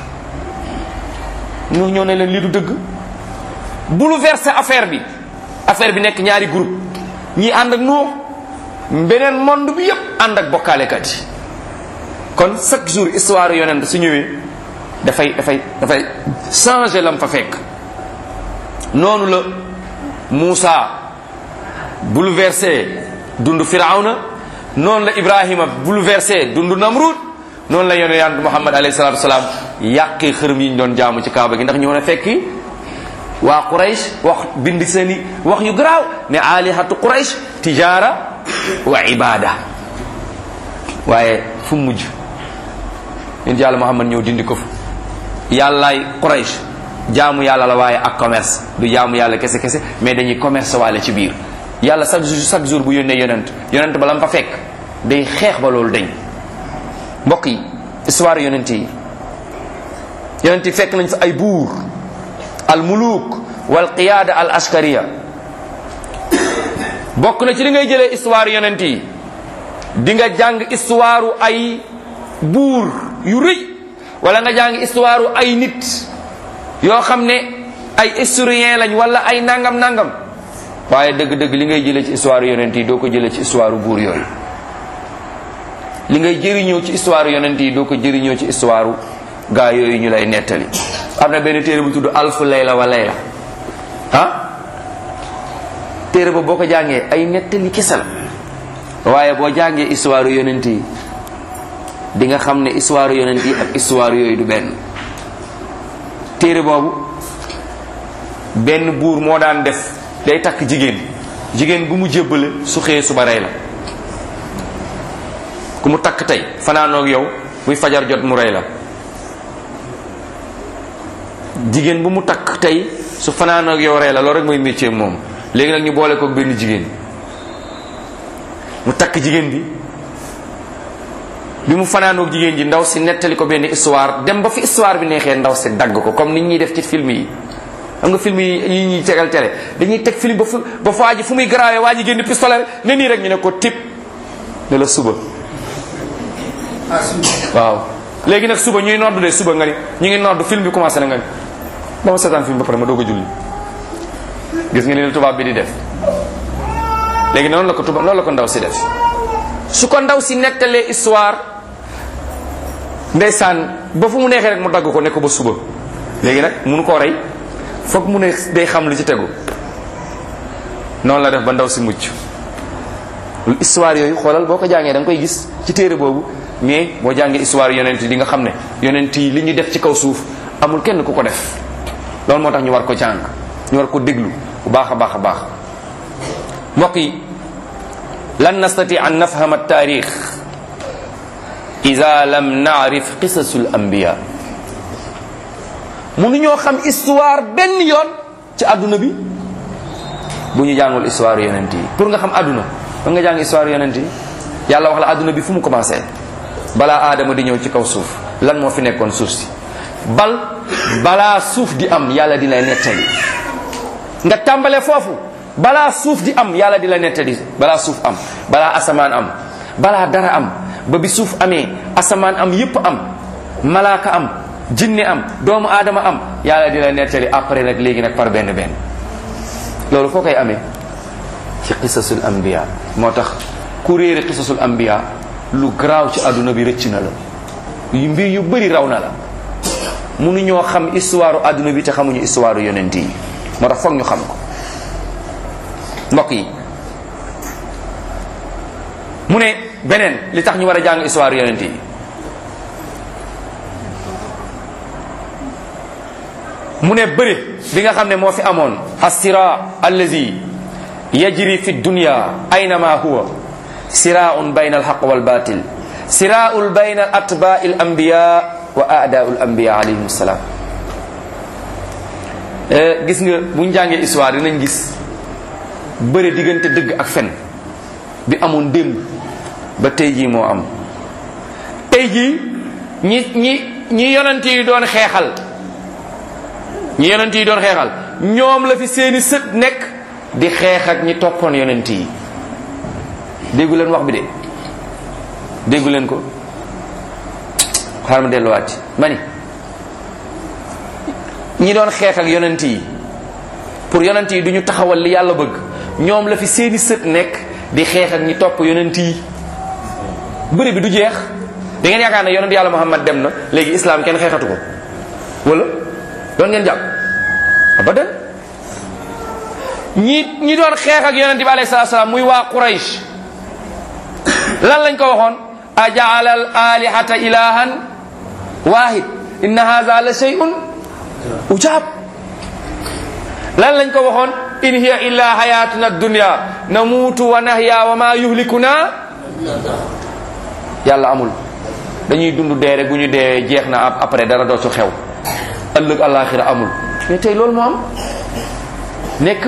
Nuux ñëw ne leen lii du dëgg bouleverser affaire bi affaire bi nekk ñaari groupe ñii ànd ak Nuux beneen monde bi yépp ànd ak bokkaalekat yi kon chaque jour histoire yonent su ñëwee dafay dafay dafay changer lam fa fekk noonu la Moussa bouleversé dund Firawna noonu la Ibrahima bouleversé dund Namrud noonu la yonent yàlla Muhammad alayhi salaatu wasalaam yàqee xërëm yi ñu doon jaamu ci Kaaba gi ndax ñëw na fekki waa Quraysh wax bind seeni wax yu garaaw ne alihatu Quraysh tijaara wa ibada waaye fu mu mujj yéen yàlla Muhammad ñëw dindi ko fa yàllaay Quraysh jaamu yàlla la waaye ak commerce du jaamu yàlla kese kese mais dañuy commerce waale ci biir yàlla chaque jour chaque jour bu yónnee yonent yonent ba la mu fa fekk day xeex ba loolu dañ mbokk yi histoire yonent yi yonent yi fekk nañ fa ay buur al muluk wal qiyaada al askariya bokk na ci li ngay jëlee histoire yonent yi di nga jàng histoire ay buur yu rëy wala nga jàng histoire ay nit yoo xam ne ay historien lañ wala ay nangam nangam waaye dëgg-dëgg li ngay jëlee ci histoire yonent yi doo ko jëlee ci histoire buur yooyu li ngay jëriñoo ci histoire yonent yi doo ko jëriñoo ci histoire gaa yooyu ñu lay nettali am na benn téere bu tudd alfu layla wa layla ah téere ba boo ko jàngee ay nettali kese la waaye boo jàngee histoire yonent yi di nga xam ne histoire yonent yi ak histoire yooyu du benn téere boobu benn buur moo daan def day takk jigéen jigéen bu mu jébbale su xëyee suba rey la ku mu takk tey fanaanoog yow buy fajar jot mu rey la jigéen bu mu takk tey su fanaanoog yow rey la loolu rek mooy métier moom léegi nag ñu boole ko benn jigéen mu takk jigéen bi bi mu fanaanoog jigéen ji ndaw si nettali ko benn histoire dem ba fi histoire bi neexee ndaw si dagg ko comme nit ñuy def ci film yi xam nga film yi yi ñuy tegal télé dañuy teg film ba fu ba fa waa ji fu muy garaawee waa ji génn pistolet ne nii rek ñu ne ko tip ne la suba waaw léegi nag suba ñuy noddu de suba nga ni ñu ngi noddu film bi commencé na nga ni ba ma seetaan film ba pare ma doog a julli gis nga ni la tubaab bi di def léegi noonu la ko tubaab loolu la ko ndaw si def su ko ndaw si nettalee histoire ndeysaan ba fu mu neexee rek mu dagg ko ne ko ba suba léegi nag munu koo rey foog mu ne day xam lu ci tegu noonu la def ba ndaw si mucc lu histoire yooyu xoolal boo ko jàngee da nga koy gis ci téere boobu mais boo jàngee histoire yonent yi di nga xam ne yonent yi li ñu def ci kaw suuf amul kenn ku ko def loolu moo tax ñu war ko jàng ñu war ko déglu bu baax a baax a baax mbokk yi lan nastati an nafhama taarix ida lam naarif qisasul anbiya mënuñoo xam histoire benn yoon ci àdduna bi bu ñu jàngul histoire yonent yi pour nga xam àdduna da nga jàng histoire yonent yi yàlla wax la àdduna bi fu mu commencé balaa aadama di ñëw ci kaw suuf lan moo fi nekkoon suuf si bal balaa suuf di am yàlla di lay nettali nga tàmbale foofu balaa suuf di am yàlla di la nettali balaa suuf am balaa asamaan am balaa dara am ba bi suuf amee asamaan am yépp am malaaka am jinne am doomu aadama am yàlla di la nettali après nag léegi nag par benn benn loolu foo koy amee ci qisasul anbiya moo tax ku réere qisasul anbiya lu garaaw ci àdduna bi rëcc na la yu mbir yu bëri raw na la mënuñoo xam histoire àdduna bi te xamuñu histoire yonent yi moo tax foog ñu xam ko mbokk yi mu ne beneen li tax ñu war a jàng histoire yonent yi mu ne bëri bi nga xam ne moo fi amoon assira allazi yajri fi dunya aynama huwa siraun bayna alxaq walbatil siraul bayna al atbai al anbiya wa aadaau al anbiya alayhim salaam gis nga bu ñu jàngee histoire dinañ gis bëre diggante dëgg ak fen bi amoon démb ba tey jii moo am tey jii ñi ñi ñi yonent yi doon xeexal ñi yonent yi doon xeexal ñoom la fi seeni sët nekk di xeex ak ñi toppoon yonent yi déggu leen wax bi de déggu leen ko xaaral ma delluwaat ci ma ni ñi doon xeex ak yonent yi pour yonent yi du ñu taxawal li yàlla bëgg ñoom la fi seeni sët nekk di xeex ak ñi topp yonent yi bëri bi du jeex da ngeen yaakaar ne yonent yàlla Muhammad dem na léegi islam kenn xeexatu ko wala doon ngeen jàpp abadan ñi ñi doon xeex ak yonent bi alayhi salaatu salaam muy waa Quraysh lan lañ ko waxoon ajaala al alihata ilahan wahid inna hadha la shay'un ujaab lan lañ ko waxoon in hiya illa hayatuna dunya namuutu wa nahya wa ma yuhlikuna yàlla amul dañuy dund dee rek bu ñu dee jeex na après dara dootu xew ëllëg àllaaxira amul mais tey loolu moo am nekk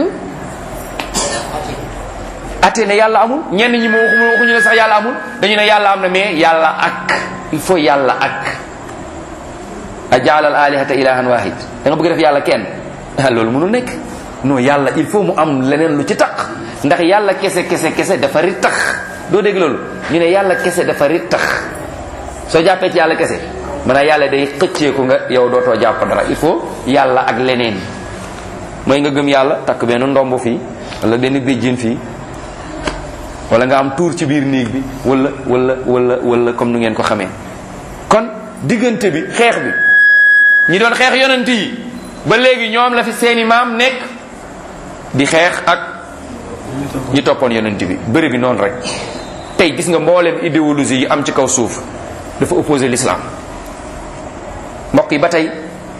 ate ne yàlla amul ñenn ñi moo waxuñu waxuñu ne sax yàlla amul dañu ne yàlla am na mais yàlla ak il faut yàlla ak a jaalal alihata ilahan wahid da nga bëgg def yàlla kenn ah loolu mënul nekk non yàlla il faut mu am leneen lu ci tax ndax yàlla kese kese kese dafa ri tax doo dégg loolu ñu ne yàlla kese dafa ri tax soo jàppee ci yàlla kese maanaam yàlla day xëcceeku nga yow dootoo jàpp dara il faut yàlla ak leneen mooy nga gëm yàlla takk benn ndomb fii wala benn béjjén fii wala nga am tuur ci biir néeg bi wala wala wala wala comme nu ngeen ko xamee kon diggante bi xeex bi ñi doon xeex yonent yi ba léegi ñoom la fi seeni maam nekk di xeex ak ñi toppoon yonent bi bëri bi noonu rek tey gis nga mboolem idéologie yi am ci kaw suuf dafa opposé l'islam mbokk yi ba tey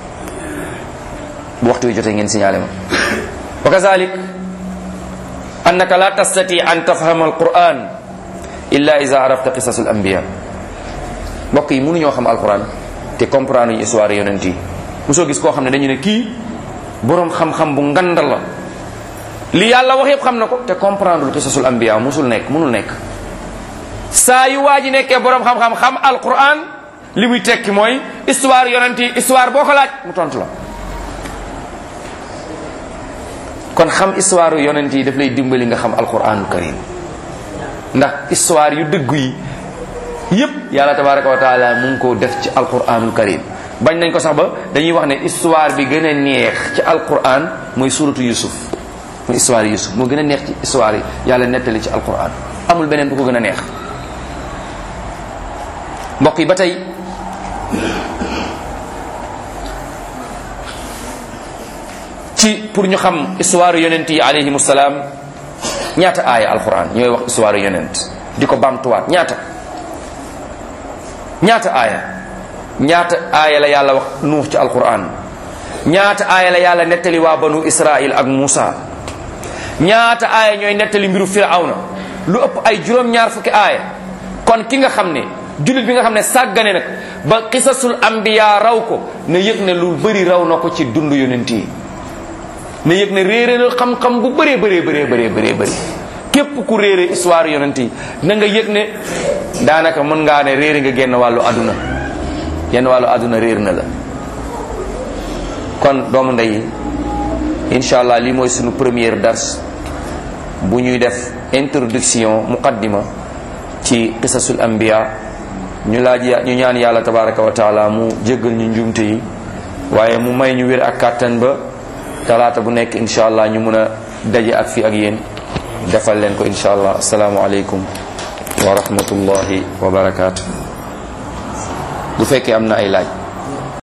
bu waxtu wi jotee ngeen signalé ma wa kazalik annaka la tastati an tafhama alquran illa ida arafta qisas al anbiya mbokk yi mënuñoo xam alquran te comprendre ñu histoire yonent yi mosoo gis koo xam ne dañu ne kii boroom xam-xam bu ngandal la li yàlla wax yëpp xam na ko te comprendre lu qisasul anbiya musul nekk mënul nekk saa yu waa ji nekkee boroom xam-xam xam alquran li muy tekki mooy histoire yonent yi histoire boo ko laaj mu tontu la kon xam histoire yonent yi daf lay dimbali nga xam alquranul karim ndax histoire yu dëggu yi yépp yàlla tabaraka wa taala mu ngi ko def ci alquranul karim bañ nañ ko sax ba dañuy wax ne histoire bi gën a neex ci alquran mooy suratu yusuf mooy histoire yusuf moo gën a neex ci histoire yi yàlla nettali ci alquran amul beneen bu ko gën a neex mbokk yi ba tey ci pour ñu xam histoire yonent yi alayhimu salaam ñaata aaya alquran ñooy wax histoire yonent di ko bamtuwaat ñaata ñaata aaya ñaata aaya la yàlla wax nuux ci alquran ñaata aaya la yàlla nettali waa banu israil ak Muusa ñaata aaya ñooy nettali mbiru firawna lu ëpp ay juróom-ñaar fukki aaya kon ki nga xam ne jullit bi nga xam ne sàggane nag ba qisasul anbiya raw ko na yëg ne lu bëri raw na ko ci dund yonent yi na yëg ne réere na xam-xam bu bëree bëree bëree bëree bëree bëri képp ku réere histoire yonent yi na nga yëg ne daanaka mën ngaa ne réere nga genn wàllu àdduna genn wàllu àdduna réer na la kon doomu ndey incha allah lii mooy sunu première dars bu ñuy def introduction muqaddima ci qisasul anbiya ñu laaj ñu ñaan yàlla tabaraka wa taala mu jéggal ñu njumte yi waaye mu may ñu wér ak kàttan ba talaata bu nekk incha allah ñu mun a daje ak fi ak yéen defal leen ko incha allah asalaamualeykum wa rahmatullahi wa barakaatu bu fekkee am na ay laaj